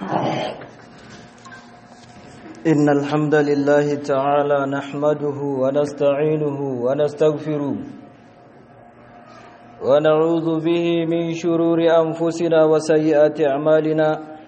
إن الحمد لله تعالى نحمده ونستعينه ونستغفره ونعوذ به من شرور أنفسنا وسيئات أعمالنا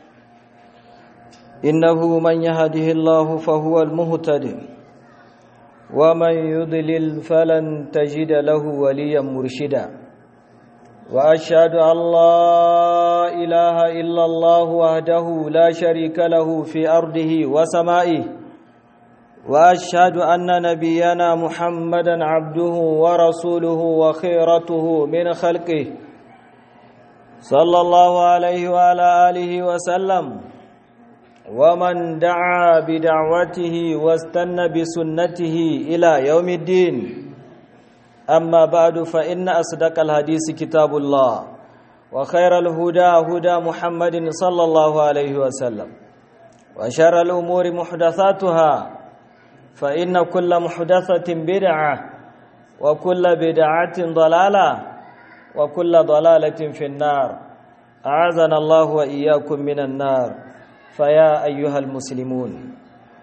إنه من يهده الله فهو المهتد ومن يضلل فلن تجد له وليا مرشدا وأشهد أن لا إله إلا الله وحده لا شريك له في أرضه وسمائه وأشهد أن نبينا محمدا عبده ورسوله وخيرته من خلقه صلى الله عليه وعلى آله وسلم ومن دعا بدعوته واستنى بسنته إلى يوم الدين أما بعد فإن أصدق الحديث كتاب الله وخير الهدى هدى محمد صلى الله عليه وسلم وشر الأمور محدثاتها فإن كل محدثة بدعة وكل بدعة ضلالة وكل ضلالة في النار أعاذنا الله وإياكم من النار فيا أيها المسلمون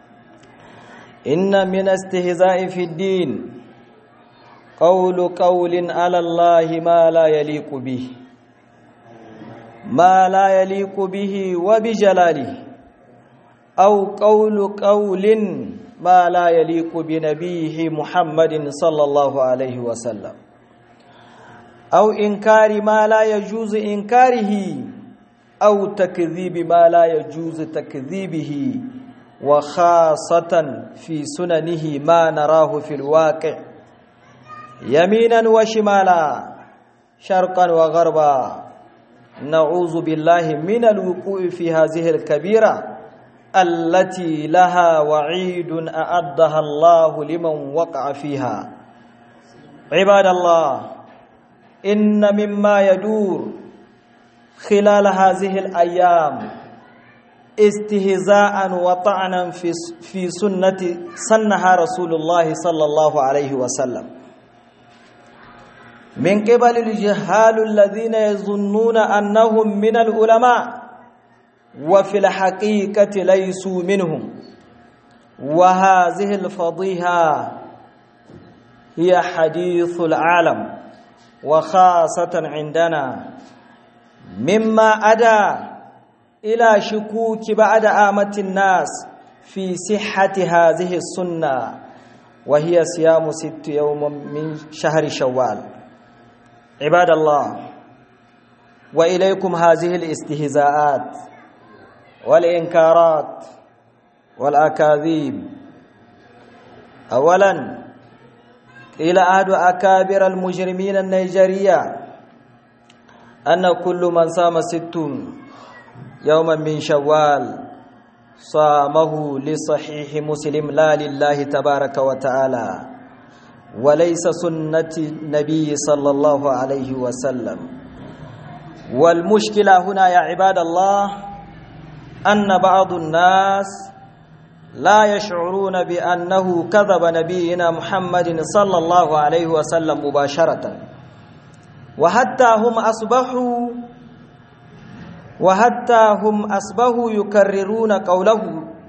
إن من استهزاء في الدين قول قول على الله ما لا يليق به ما لا يليق به وبجلاله أو قول قول ما لا يليق بنبيه محمد صلى الله عليه وسلم أو إنكار ما لا يجوز إنكاره أو تكذيب ما لا يجوز تكذيبه وخاصة في سننه ما نراه في الواقع يمينا وشمالا شرقا وغربا نعوذ بالله من الوقوع في هذه الكبيرة التي لها وعيد أعدها الله لمن وقع فيها عباد الله إن مما يدور خلال هذه الأيام استهزاء وطعنا في في سنة سنها رسول الله صلى الله عليه وسلم من قبل الجهال الذين يظنون أنهم من العلماء وفي الحقيقة ليسوا منهم وهذه الفضيحة هي حديث العالم وخاصة عندنا مما أدى إلى شكوك بعد آمة الناس في صحة هذه السنة وهي صيام ست يوم من شهر شوال عباد الله وإليكم هذه الاستهزاءات والإنكارات والأكاذيب أولا إلى أحد أكابر المجرمين النيجيرية أن كل من صام ست يوما من شوال صامه لصحيح مسلم لا لله تبارك وتعالى وليس سنة النبي صلى الله عليه وسلم والمشكلة هنا يا عباد الله أن بعض الناس لا يشعرون بأنه كذب نبينا محمد صلى الله عليه وسلم مباشرة وحتى هم أصبحوا وحتى هم أصبحوا يكررون قوله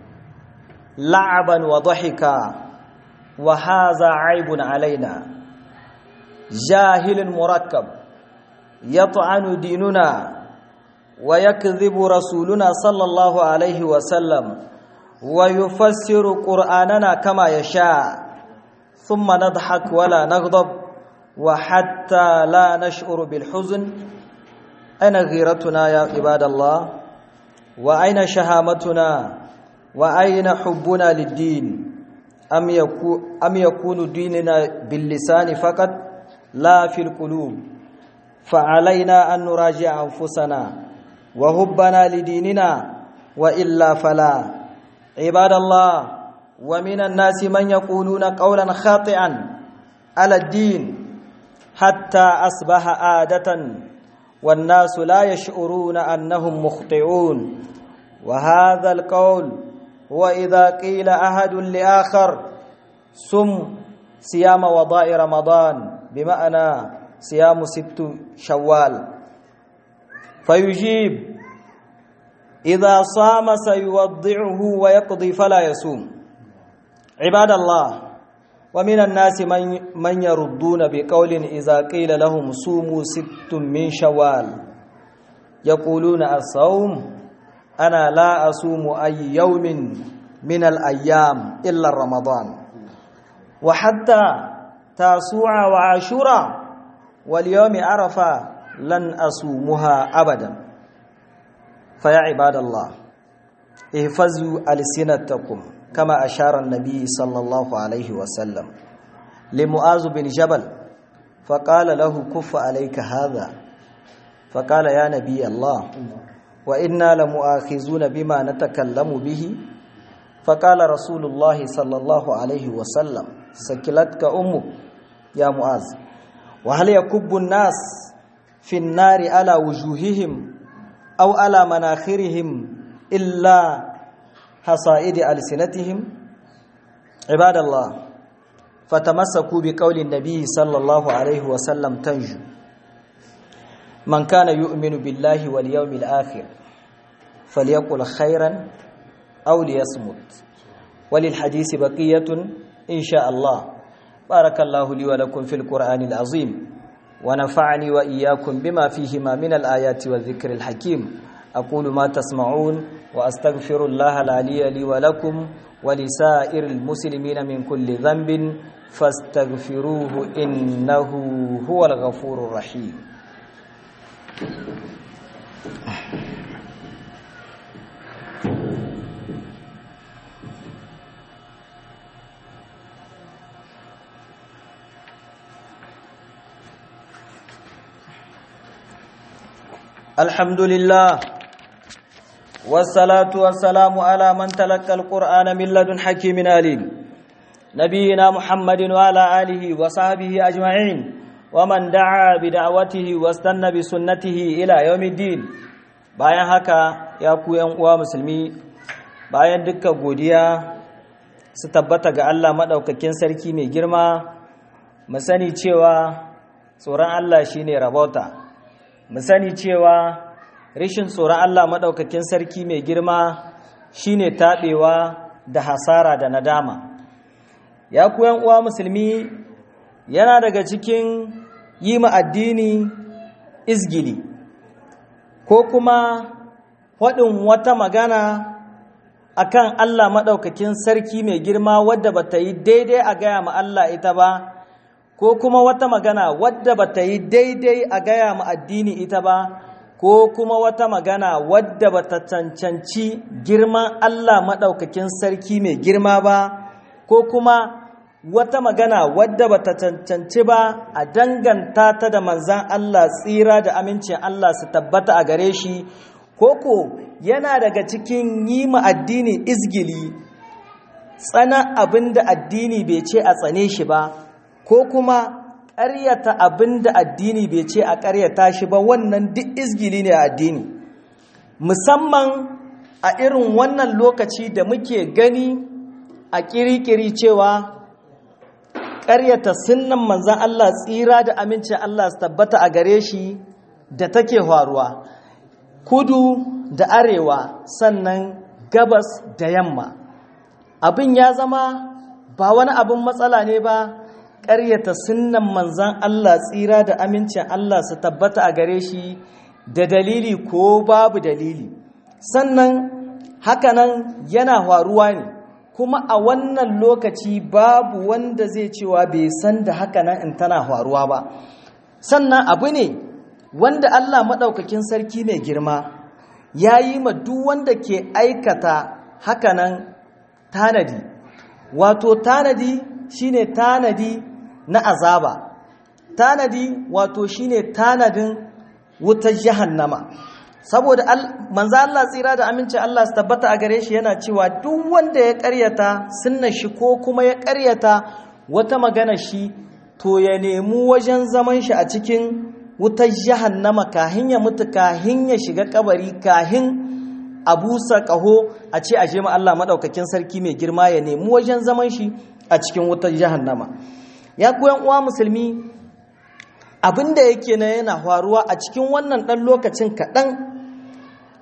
لعبا وضحكا وهذا عيب علينا جاهل مركب يطعن ديننا ويكذب رسولنا صلى الله عليه وسلم ويفسر قرآننا كما يشاء ثم نضحك ولا نغضب وحتى لا نشعر بالحزن أين غيرتنا يا عباد الله وأين شهامتنا وأين حبنا للدين أم يكون, أم يكون ديننا باللسان فقط لا في القلوب فعلينا أن نراجع أنفسنا وهبنا لديننا وإلا فلا عباد الله ومن الناس من يقولون قولا خاطئا على الدين حتى أصبح عادة والناس لا يشعرون أنهم مخطئون وهذا القول وإذا قيل أحد لآخر سم صيام وضاء رمضان بمعنى صيام ست شوال فيجيب إذا صام سيوضعه ويقضي فلا يصوم عباد الله ومن الناس من, من يردون بقول إذا قيل لهم صوموا ست من شوال يقولون الصوم أنا لا أصوم أي يوم من الأيام إلا رمضان وحتى تاسوع وعاشورا واليوم عرفة لن أصومها أبدا فيا عباد الله احفظوا ألسنتكم كما أشار النبي صلى الله عليه وسلم لمؤاذ بن جبل فقال له كف عليك هذا فقال يا نبي الله وإنا لمؤاخذون بما نتكلم به فقال رسول الله صلى الله عليه وسلم سكلتك أمك يا معاذ وهل يكب الناس في النار على وجوههم أو على مناخرهم إلا حصائد ألسنتهم عباد الله فتمسكوا بقول النبي صلى الله عليه وسلم تنجو من كان يؤمن بالله واليوم الآخر فليقل خيرا أو ليصمت وللحديث بقية إن شاء الله بارك الله لي ولكم في القرآن العظيم ونفعني وإياكم بما فيهما من الآيات والذكر الحكيم أقول ما تسمعون وأستغفر الله العلي لي ولكم ولسائر المسلمين من كل ذنب فاستغفروه إنه هو الغفور الرحيم الحمد لله والصلاة والسلام على من تلقى القرآن من لدن حكيم عليم نبينا محمد وعلى آله وصحبه أجمعين ومن دعا بدعوته واستنى بسنته إلى يوم الدين bayan haka ya ku yan uwa musulmi bayan dukkan godiya su tabbata ga Allah madaukakin sarki mai girma mu sani cewa tsoron Allah shine rabota mu sani cewa rishin tsoron Allah maɗaukakin sarki mai girma shine taɓewa da hasara da nadama ya kuyan uwa musulmi yana daga cikin yi ma addini izgili ko kuma faɗin wata magana akan Allah maɗaukakin sarki mai girma wadda ba ta yi daidai a gaya ma Allah ita ba ko kuma wata magana wadda ba ta yi daidai a gaya ma addini ita ba ko kuma wata magana wadda ba ta cancanci girman Allah maɗaukakin sarki mai girma ba ko kuma wata magana wadda ba ta cancanci ba a danganta ta da manzan Allah tsira da amincin Allah su tabbata a gare shi koko yana daga cikin yi ma addini izgili tsana abin da addini bai ce a tsane shi ba ko kuma ƙaryata abin da addini bai ce a ƙaryata shi ba wannan duk izgili ne a addini musamman a irin wannan lokaci da muke gani a ƙiriƙiri cewa ƙaryata sunnan manzan Allah tsira da amincin Allah su tabbata a gare shi da take faruwa kudu da arewa sannan gabas da yamma abin ya zama ba wani abin matsala ne ba ƙaryata sunnan manzan Allah tsira da amincin Allah su tabbata a gare shi da dalili ko babu dalili sannan hakanan yana faruwa ne kuma a wannan lokaci babu wanda zai cewa bai san da hakanan in tana faruwa ba sannan abu ne wanda Allah maɗaukakin sarki mai girma ya yi ma duk wanda ke aikata hakanan tanadi wato tanadi shine tanadi na azaba tanadi wato shine tanadin wutar jahannama saboda manzo Allah tsira da aminci Allah su tabbata a gare shi yana cewa duk wanda ya karyata sunnar shi ko kuma ya karyata wata magana shi to ya nemi wajen zaman shi a cikin wutar jahannama kahin ya mutu kahin ya shiga kabari kahin a busa kaho a ce a ma Allah madaukakin sarki mai girma ya nemi wajen zaman shi a cikin wutar jahannama ya koyan uwa musulmi abinda yake na yana faruwa a cikin wannan ɗan lokacin kaɗan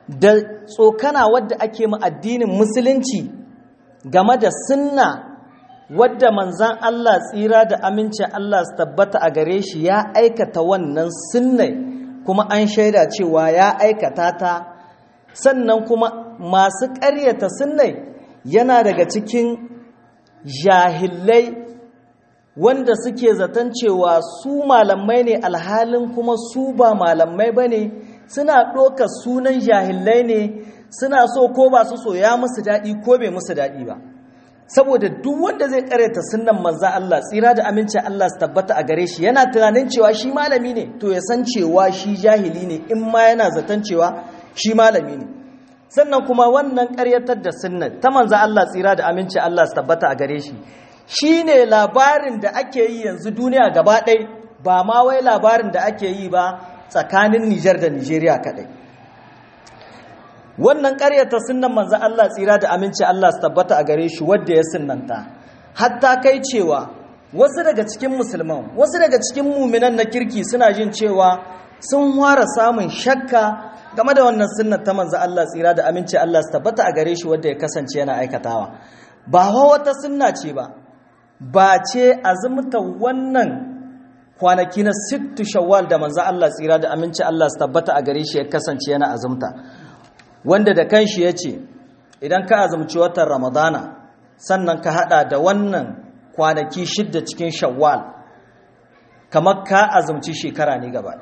da tsokana wadda ake ma addinin musulunci game da sunna wadda manzan Allah tsira da amincin Allah su tabbata a gare shi ya aikata wannan sunnai kuma an shaida cewa ya aikata ta sannan kuma masu ƙaryata sunnai yana daga cikin jahilai wanda suke zaton cewa su malamai ne alhalin kuma su ba malamai ba ne suna ɗoka sunan jahilai ne suna so ko ba su so ya musu daɗi ko bai musu daɗi ba saboda duk wanda zai karyata sunnan manza Allah tsira da amincin Allah su tabbata a gare shi yana tunanin cewa shi malami ne to ya san cewa shi jahili ne in ma yana zaton cewa shi malami ne sannan kuma wannan karyatar da sunnan ta manza Allah tsira da amincin Allah su tabbata a gare shi shine labarin da ake yi yanzu duniya gaba ɗaya ba ma wai labarin da ake yi ba tsakanin Nijar da Nijeriya kaɗai wannan ƙaryata sunnan manzo Allah tsira da aminci Allah su tabbata a gare shi wanda ya sunnanta hatta kai cewa wasu daga cikin musulman wasu daga cikin muminan na kirki suna jin cewa sun fara samun shakka game da wannan sunnar ta manzo Allah tsira da aminci Allah su tabbata a gare shi wanda ya kasance yana aikatawa ba wata sunna ce ba ba ce azumta wannan kwanaki na sittu shawwal da manzo Allah tsira da aminci Allah su tabbata a gare shi ya kasance yana azumta wanda da kanshi ya ce idan ka azumci watan ramadana sannan ka hada da wannan kwanaki shidda cikin shawwal kamar ka azumci shekara ne gaba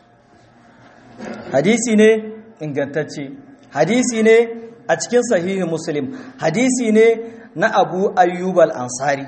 hadisi ne ingantacce hadisi ne a cikin sahihi muslim hadisi ne na abu ayyub al-ansari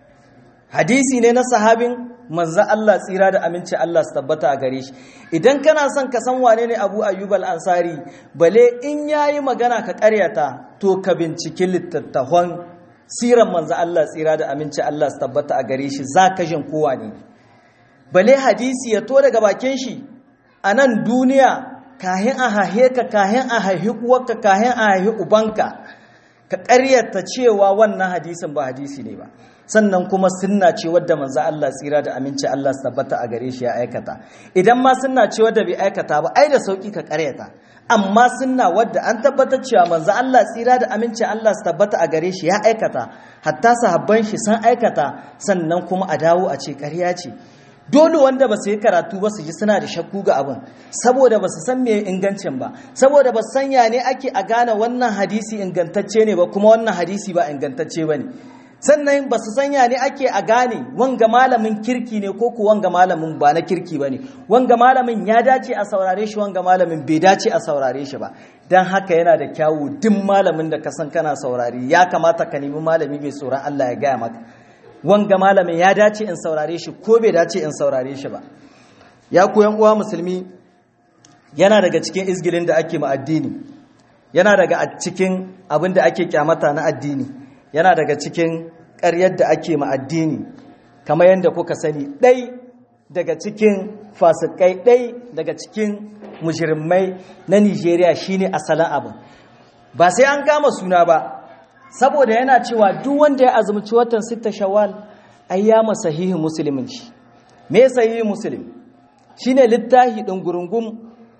hadisi ne na sahabin manzo Allah tsira da aminci Allah su tabbata a gare shi idan kana son ka san wane ne Abu Ayyub al-Ansari bale in yayi magana ka ƙaryata to ka binciki littattafan siran manzo Allah tsira da aminci Allah su tabbata a gare shi zaka jin kowa ne bale hadisi ya to daga bakin shi a nan duniya kahin a hahe ka kahin a haihi uwarka kahin a haihi ubanka ka ƙaryata cewa wannan hadisin ba hadisi ne ba sannan kuma sunna ce wadda manzo Allah tsira da aminci Allah su tabbata a gare shi ya aikata idan ma sunna ce wadda bai aikata ba ai da sauki ka karyata amma sunna wadda an tabbatar cewa manzo Allah tsira da aminci Allah su tabbata a gare shi ya aikata hatta sahabban shi sun aikata sannan kuma a dawo a ce ƙarya ce dole wanda ba su yi karatu ba su ji suna da shakku ga abin saboda ba su san me ingancin ba saboda ba su san ya ne ake a gane wannan hadisi ingantacce ne ba kuma wannan hadisi ba ingantacce ba ne sannan ba su sanya ne ake a gane wanga malamin kirki ne ko ku wanga malamin ba na kirki ba ne wanga malamin ya dace a saurare shi wanga malamin bai dace a saurare shi ba don haka yana da kyawu duk malamin da ka san kana saurari ya kamata ka nemi malami mai tsoron Allah ya gaya maka wanga malamin ya dace in saurare shi ko bai dace in saurare shi ba ya ku yan uwa musulmi yana daga cikin izgilin da ake ma addini yana daga cikin abin da ake kyamata na addini yana daga cikin ƙaryar da ake ma addini kamar yadda kuka sani ɗai daga cikin fasikai ɗai daga cikin mujirmai na nigeria shine asalin abin ba sai an kama suna ba saboda yana cewa duk wanda ya azumci watan sita shawal ayyama sahihi musulmin shi me sahihi muslim shine littafi ɗin gurungum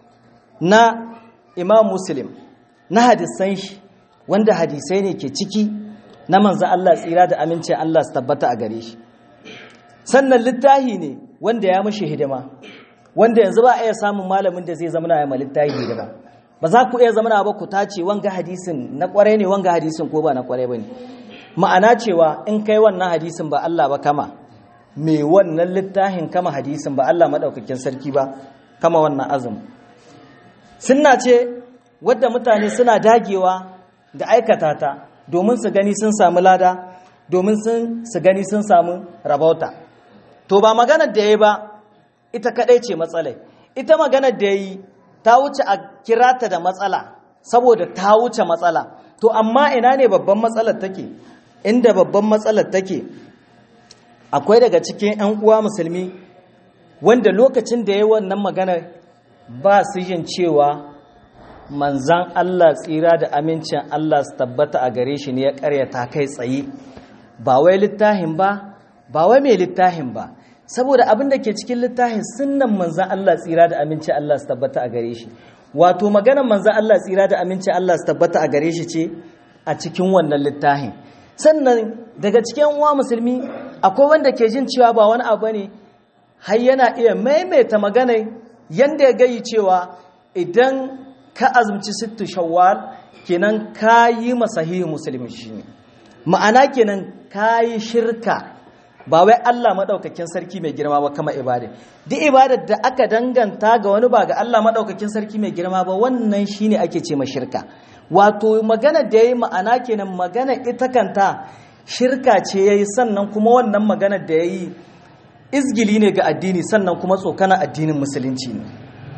na imam muslim na hadisan shi wanda hadisai ne ke ciki na manzo Allah tsira da aminci Allah su tabbata a gare shi sannan littahi ne wanda ya mashi hidima wanda yanzu ba a iya samun malamin da zai zama na yi littahi hidima ba za ku iya zama na ba ku tace wanga hadisin na kwarai ne wanga hadisin ko ba na kwarai ba ne ma'ana cewa in kai wannan hadisin ba Allah ba kama me wannan littahin kama hadisin ba Allah maɗaukakin sarki ba kama wannan azumi sunna ce wadda mutane suna dagewa da aikata ta domin su gani sun samu lada domin su gani sun samu rabauta to ba maganar da ya yi ba ita kadai ce matsalai ita maganar da ya yi ta wuce a kirata da matsala saboda ta wuce matsala to amma ina ne babban matsalar take inda babban matsalar take akwai daga cikin 'yan uwa musulmi wanda lokacin da ya yi wannan maganar ba su yin cewa manzan Allah tsira da amincin Allah su tabbata a gare shi ne ya karyata kai tsaye ba wai littahin ba ba wai mai littahin ba saboda abin da ke cikin littahin sunnan manzan Allah tsira da amincin Allah su tabbata a gare shi wato maganar manzo Allah tsira da aminci Allah su tabbata a gare shi ce a cikin wannan littafin sannan daga cikin uwa musulmi akwai wanda ke jin cewa ba wani abu ne har yana iya maimaita magana yanda ya gayi cewa idan ka azumci sittu shawwal kenan ka yi masahihi musulmi shine ma'ana kenan ka yi shirka ba wai Allah maɗaukakin sarki mai girma ba kama ibada duk ibadar da aka danganta ga wani ba ga Allah maɗaukakin sarki mai girma ba wannan shine ake ce shirka wato magana da yayi ma'ana kenan magana ita kanta shirka ce yayi sannan kuma wannan magana da yayi izgili ne ga addini sannan kuma tsokana addinin musulunci ne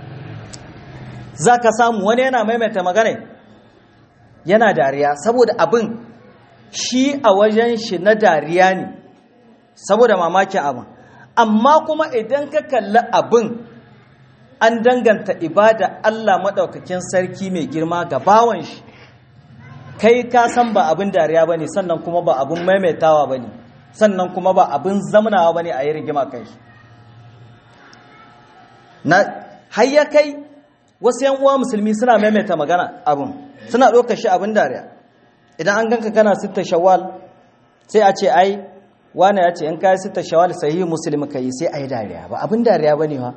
zaka samu wani yana maimaita magana yana dariya saboda abin shi a wajen shi na dariya ne saboda mamakin abin amma kuma idan ka kalli abin an danganta ibada Allah maɗaukakin sarki mai girma ga bawan shi kai ka san ba abin dariya ba ne sannan kuma ba abin maimaitawa ba ne sannan kuma ba abin zamanawa ba ne a yi rigima kai shi na hayya kai wasu yan uwa musulmi suna maimaita magana abin suna ɗaukar shi abin dariya idan an ganka kana sitta shawwal sai a ce ai wane ya ce in kayi sita shawal sahihi muslim ka yi sai a yi dariya ba abin dariya ba ne wa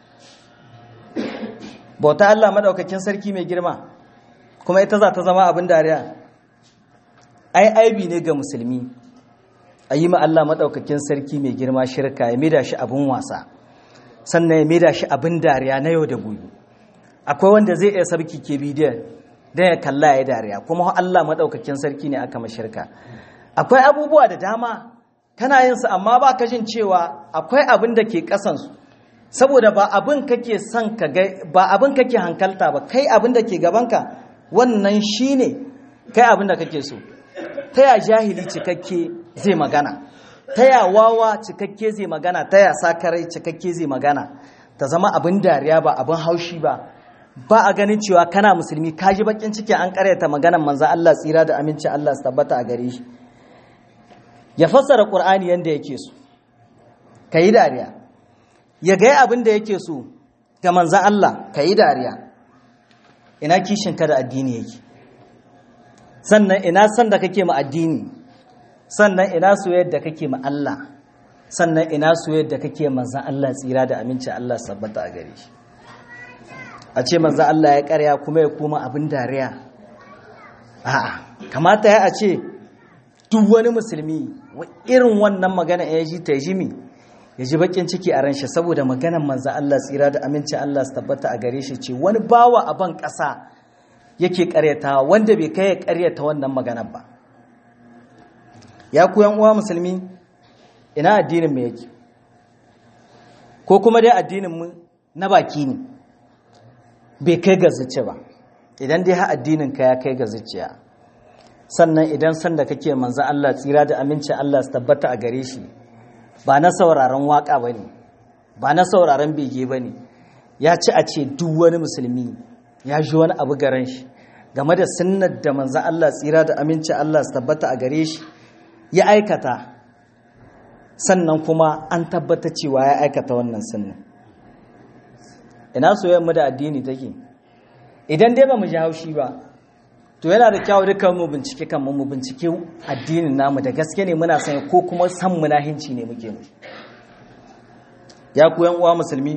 bauta Allah madaukakin sarki mai girma kuma ita za ta zama abin dariya ai aibi ne ga musulmi a yi ma Allah madaukakin sarki mai girma shirka ya maida shi abin wasa sannan ya maida shi abin dariya na yau da gobe akwai wanda zai iya sarki ke bidiyon don ya kalla ya yi dariya kuma Allah madaukakin sarki ne aka mashirka akwai abubuwa da dama kana yin su amma ba ka jin cewa akwai abin da ke kasansu saboda ba abin kake son ka ga ba abin kake hankalta ba kai abin da ke gabanka wannan shine kai abin da kake so ta ya jahili cikakke zai magana ta ya wawa cikakke zai magana ta ya sakarai cikakke zai magana ta zama abin dariya ba abin haushi ba ba a ganin cewa kana musulmi ka ji bakin ciki an karyata maganar manzo Allah tsira da aminci Allah su tabbata a gare shi ya fassara ƙur'ani yadda yake so ka yi dariya ya gaya abin da yake so ga manzan Allah ka yi dariya ina kishinka da addini yake sannan ina san da kake ma addini sannan ina soyayya da kake ma Allah sannan ina soyayya da kake manzan Allah tsira da aminci Allah sabbata a gare shi a ce manzan Allah ya karya kuma ya koma abin dariya a'a kamata ya a ce duk wani musulmi irin wannan magana ya ji ta ji mi ya ji bakin ciki a ranshi saboda maganar manzan Allah tsira da aminci Allah su tabbata a gare shi ce wani bawa a ban ƙasa yake ƙaryatawa wanda bai kai ya ƙaryata wannan maganar ba ya ku yan uwa musulmi ina addinin mu yake ko kuma dai addinin mu na baki ne bai kai ga zuciya ba idan dai ha addinin ka ya kai ga zuciya sannan idan sanda kake manzan Allah tsira da amincin Allah su tabbata a gare shi ba na sauraron waka ba ne ba na sauraron bege ba ne ya ci a ce duk wani musulmi ya ji wani abu garan shi game da sunnar da manzan Allah tsira da amincin Allah su tabbata a gare shi ya aikata sannan kuma an tabbata cewa ya aikata wannan sunnar ina soyayyar mu da addini take idan dai ba mu ji haushi ba to yana da kyau dukkan mu bincike kan mu bincike addinin namu da gaske ne muna sanya ko kuma san munahinci ne muke mu ya ku yan uwa musulmi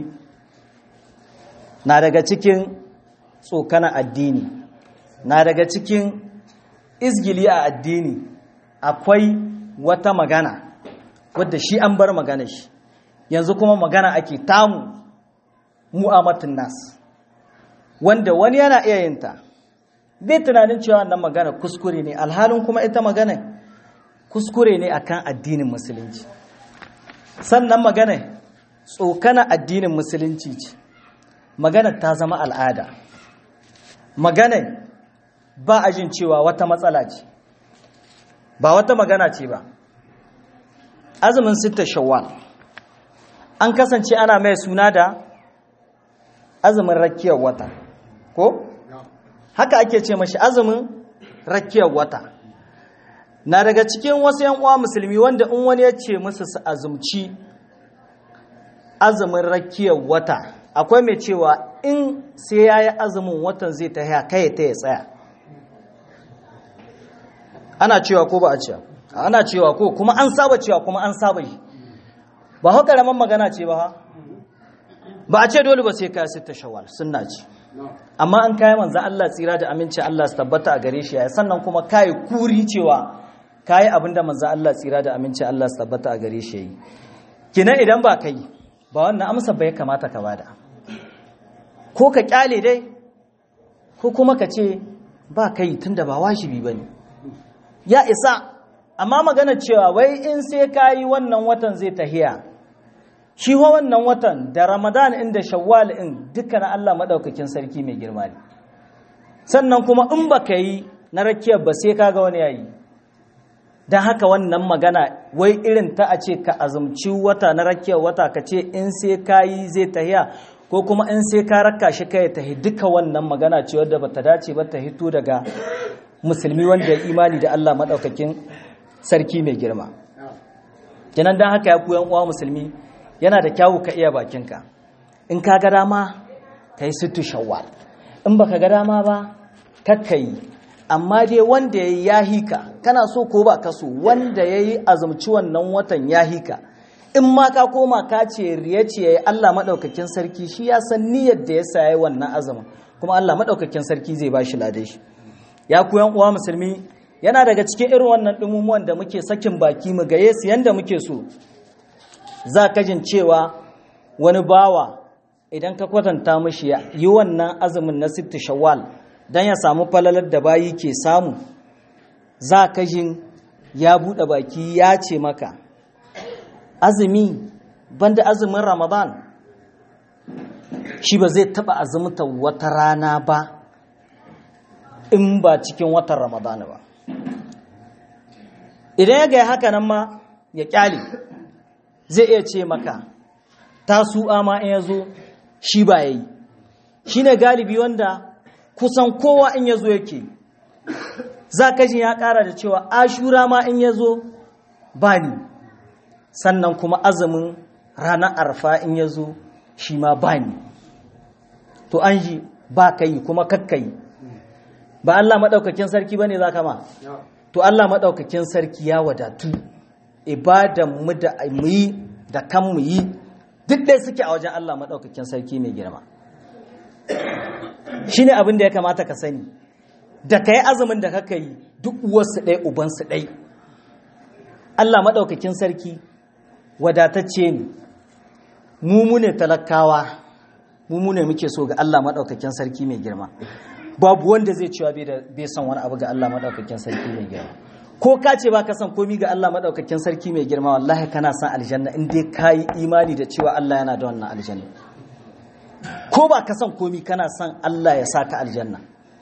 na daga cikin tsokana addini na daga cikin izgili a addini akwai wata magana wadda shi an bar magana shi yanzu kuma magana ake tamu mu'amatin nas wanda wani yana iya yin ta bai tunanin cewa wannan magana kuskure ne alhalin kuma ita magana kuskure ne akan addinin musulunci sannan magana tsokana addinin musulunci ce magana ta zama al'ada magana ba a jin cewa wata matsala ce ba wata magana ce ba azumin sita shawwal an kasance ana mai suna da azumin rakiyar wata ko? haka ake ce mashi azumin rakiyar wata na daga cikin wasu yan uwa musulmi wanda in wani ya ce musu su azumci azumin rakiyar wata akwai mai cewa in sai ya yi azumin watan zai ta haya kai ta ya tsaya ana cewa ko ba a cewa ana cewa ko kuma an saba cewa kuma an saba yi ba hau karamin magana ce ba ha ba a ce dole ba sai ka sita shawal sunna ce amma an kayi manzo Allah tsira da aminci Allah su tabbata a gare shi sannan kuma kai kuri cewa kayi abinda manzo Allah tsira da aminci Allah su tabbata a gare shi yi kina idan ba kai ba wannan amsa bai kamata ka bada ko ka kyale dai ko kuma ka ce ba kai tunda ba wajibi bane ya isa amma magana cewa wai in sai kayi wannan watan zai tahiya shi wa wannan watan da ramadan inda shawwal in dukkan Allah madaukakin sarki mai girma ne sannan kuma in baka yi na rakiyar ba sai kaga wani yayi dan haka wannan magana wai irin ta a ce ka azumci wata na rakiyar wata ka ce in sai kayi zai tahiya ko kuma in sai ka raka shi kai tahi duka wannan magana ce wadda bata dace ba ta hito daga musulmi wanda imani da Allah madaukakin sarki mai girma kenan dan haka ya ku yan uwa musulmi yana da kyawu ka iya bakinka in ka ga dama ka yi sittu shawwal in baka ga dama ba kakka yi amma dai wanda ya yi ya hika kana so ko ba ka so wanda ya yi azumci wannan watan ya hika in ma ka koma ka ce riya ce ya yi Allah maɗaukakin sarki shi ya san niyyar da ya sayi wannan azumin kuma Allah maɗaukakin sarki zai ba shi ladai shi ya ku yan uwa musulmi yana daga cikin irin wannan ɗumumuwan da muke sakin baki mu gaye su yanda muke so za ka jin cewa wani bawa idan ka kwatanta mashi yi wannan azumin na sitti shawwal don ya samu falalar da bayi ke samu za ka jin ya buɗe baki ya ce maka azumi banda azumin ramadan shi ba zai taɓa azumta wata rana ba in ba cikin watan ramadan ba idan ya gaya haka nan ma ya kyale zai iya ce maka tasu'a ma in ya zo shi ba ya yi shi ne galibi wanda kusan kowa in ya zo yake za ka ji ya ƙara da cewa ashura ma in ya zo ba ni sannan kuma azumin ranar arfa in ya zo shi ma ba ni to an ji ba ka yi kuma kakka yi ba Allah maɗaukakin sarki ba ne za ka ma to Allah maɗaukakin sarki ya wadatu ibadan mu da mu yi da kan mu yi duk dai suke a wajen Allah maɗaukakin sarki mai girma shi ne abin da ya kamata ka sani da ka yi azumin da kaka yi duk uwarsu ɗai ubansu ɗai Allah maɗaukakin sarki wadatacce ne mu mu ne talakawa mu mu ne muke so ga Allah maɗaukakin sarki mai girma babu wanda zai cewa bai son wani abu ga Allah maɗaukakin sarki mai girma ko ka ce ba ka san komi ga Allah maɗaukakin sarki mai girma wallahi kana san aljanna in dai ka yi imani da cewa Allah yana da wannan aljanna ko ba ka san komi kana san Allah ya saka aljanna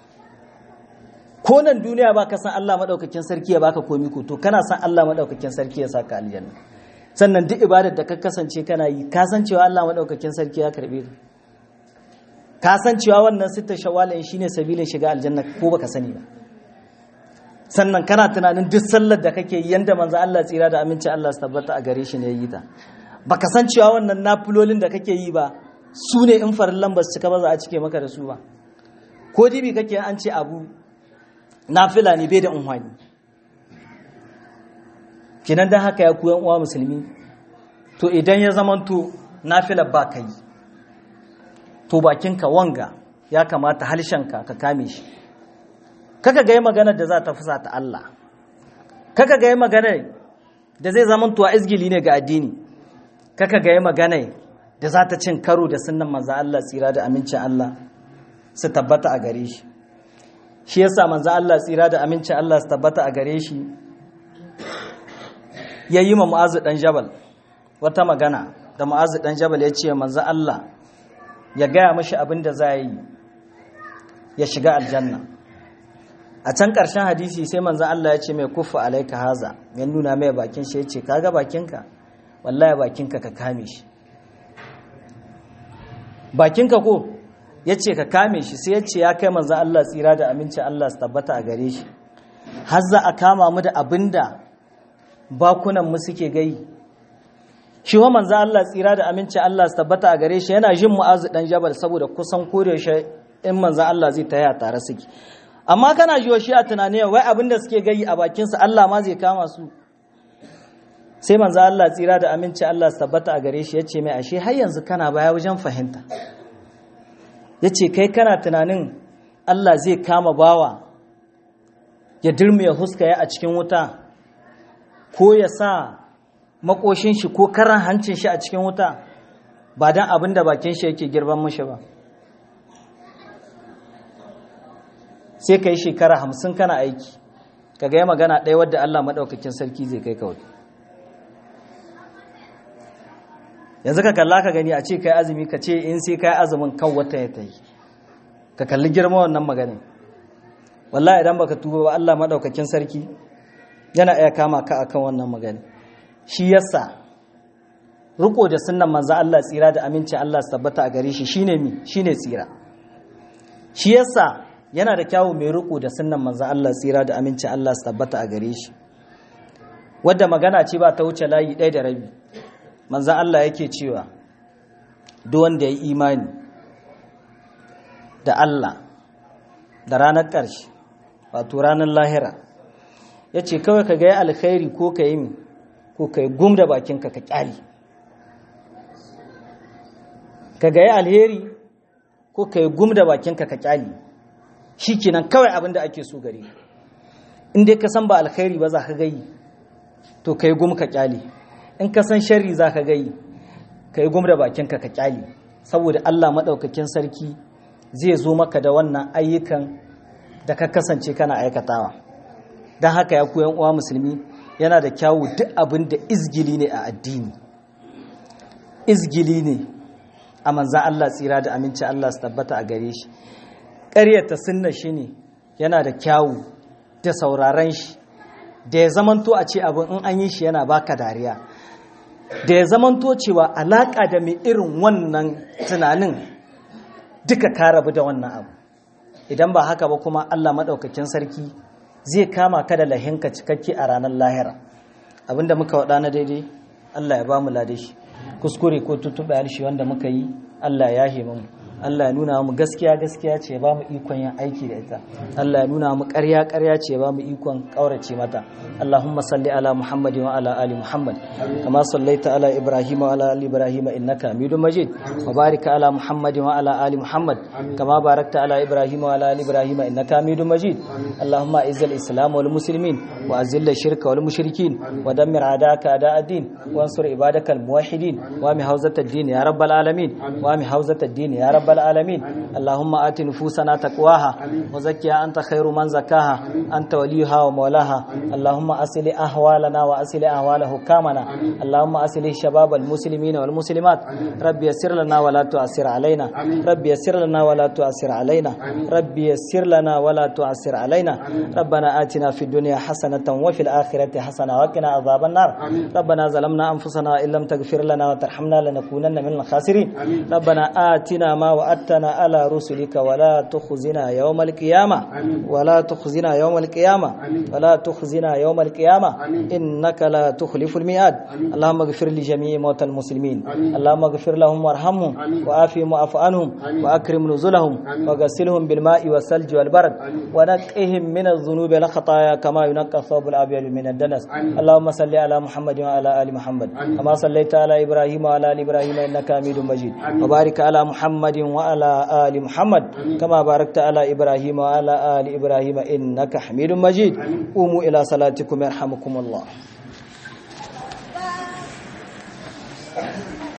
ko nan duniya ba ka san Allah maɗaukakin sarki ya baka komi ko to kana san Allah maɗaukakin sarki ya saka aljanna sannan duk ibadar da ka kasance kana yi ka san cewa Allah maɗaukakin sarki ya karɓe ka ka san cewa wannan sittar shawalin shine sabilin shiga aljanna ko baka sani ba sannan kana tunanin duk sallar da kake yi yanda manzo Allah tsira da aminci Allah su tabbata a gare shi ne yi ta baka san cewa wannan nafilolin da kake yi ba su ne in farillan ba su cika ba za a cike maka da su ba ko dibi kake an ce abu nafila ne bai da unhwani kinan dan haka ya koyan uwa musulmi to idan ya zamanto nafila ba ka yi to bakinka wanga ya kamata halshenka ka kame shi kaka ga yi maganar da za ta fusa ta Allah kaka ga yi maganar da zai zama tuwa izgili ne ga addini kaka ga yi maganar da za ta cin karo da sunan manzan Allah tsira da amincin Allah su tabbata a gare shi shi yasa manzan Allah tsira da amincin Allah su tabbata a gare shi ya yi ma mu'azu dan jabal wata magana da mu'azu dan jabal ya ce manzan Allah ya gaya mashi abin da za yi ya shiga aljanna a can ƙarshen hadisi sai manzan Allah ya ce mai kufa alaika haza ya nuna mai bakin shi ya ce kaga bakinka wallahi bakinka ka kame shi bakinka ko ya ce ka kame shi sai ya ce ya kai manzan Allah tsira da aminci Allah su tabbata a gare shi har za a kama mu da abin da bakunan mu suke gai shi wa manzo Allah tsira da aminci Allah su tabbata a gare shi yana jin mu'azu dan jabal saboda kusan kore shi in manzo Allah zai taya tare suke amma kana jiwa shi a tunani wai abin da suke gayi a bakin su Allah ma zai kama su sai manzo Allah tsira da aminci Allah su tabbata a gare shi yace mai ashe har yanzu kana baya wajen fahimta yace kai kana tunanin Allah zai kama bawa ya dirme ya huskaya a cikin wuta ko ya sa makoshin shi ko karan hancin shi a cikin wuta ba don abin da bakin shi yake girban mashi ba sai ka yi shekara hamsin kana aiki ka gaya magana ɗaya wadda Allah maɗaukakin sarki zai kai kawai yanzu ka kalla ka gani a ce kai azumi ka ce in sai kai azumin kan wata ya ta yi ka kalli girma wannan maganin wallahi idan baka tuba ba Allah maɗaukakin sarki yana iya kama ka akan wannan magani shi yasa riko da sunnan manzo Allah tsira da aminci Allah su tabbata a gare shi shine mi shine tsira shi yasa yana da kyawu mai riko da sunnan manzo Allah tsira da aminci Allah su tabbata a gare shi wadda magana ce ba ta wuce layi ɗaya da rabi manzo Allah yake cewa duk wanda ya yi imani da Allah da ranar ƙarshe wato ranar lahira ya ce kawai ka gaya alkhairi ko ka yi ko ka yi gum da bakinka ka kyali ka gaya alheri ko ka yi gum da bakinka ka kyali shi kenan kawai abin da ake so gare in dai ka san ba alkhairi ba za ka gayi to ka yi gum ka kyali in ka san sharri za ka gayi ka yi gum da bakinka ka kyali saboda allah maɗaukakin sarki zai zo maka da wannan ayyukan da ka kasance kana aikatawa don haka ya koyan uwa musulmi yana da kyawu duk abin da izgili ne a addini izgili ne a manzan Allah tsira da aminci Allah su tabbata a gare shi ƙaryata sunna shi ne yana da kyawu da sauraren shi da ya zamanto a ce abin in an yi shi yana baka dariya da ya zamanto cewa alaƙa da mai irin wannan tunanin duka ka rabu da wannan abu idan ba haka ba kuma Allah maɗaukakin sarki zai kama ka da lahinka cikakke a ranar lahira abinda muka waɗa na daidai Allah ya ba mu ladashi kuskure ko tutuɓe harshe wanda muka yi Allah ya yahe mu Allah ya nuna mu gaskiya gaskiya ce ba mu ikon yin aiki da ita Allah ya nuna mu ƙarya ƙarya ce ba mu ikon ƙaurace mata Allahumma salli ala Muhammad wa ala ali Muhammad kama sallaita ala Ibrahim wa ala ali Ibrahim innaka Hamidum Majid wa barik ala Muhammad wa ala ali Muhammad kama barakta ala Ibrahim wa ala ali Ibrahim innaka Hamidum Majid Allahumma izzil Islam wal muslimin wa azil shirka wal mushrikin wa dammir a'daka a'da ad-din wa ansur ibadakal muwahhidin wa mi hawzat ad-din ya rabbal alamin wa mi hawzat ad-din ya rabbal العالمين اللهم آت نفوسنا تقواها وزكها أنت خير من زكاها أنت وليها ومولاها اللهم أصل أهوالنا وأصل أهوال حكامنا اللهم أصل شباب المسلمين والمسلمات ربي يسر لنا ولا تؤثر علينا ربي يسر لنا ولا تؤثر علينا ربي يسر لنا ولا تؤثر علينا ربنا آتنا في الدنيا حسنة وفي الآخرة حسنة وقنا عذاب النار ربنا ظلمنا أنفسنا إن لم تغفر لنا وترحمنا لنكونن من الخاسرين ربنا آتنا ما وعدتنا على رسلك ولا تخزنا يوم القيامة ولا تخزنا يوم القيامة ولا تخزنا يوم القيامة إنك لا تخلف الميعاد اللهم اغفر لجميع موتى المسلمين اللهم اغفر لهم وارحمهم وعافهم واعف عنهم وأكرم نزلهم وغسلهم بالماء والثلج والبرد ونقهم من الذنوب والخطايا كما ينقى الثوب الأبيض من الدنس اللهم صل على محمد وعلى آل محمد كما صليت على إبراهيم وعلى آل إبراهيم إنك حميد مجيد وبارك على محمد وعلى آل محمد كما باركت على إبراهيم وعلى آل إبراهيم إنك حميد مجيد قوموا إلى صلاتكم يرحمكم الله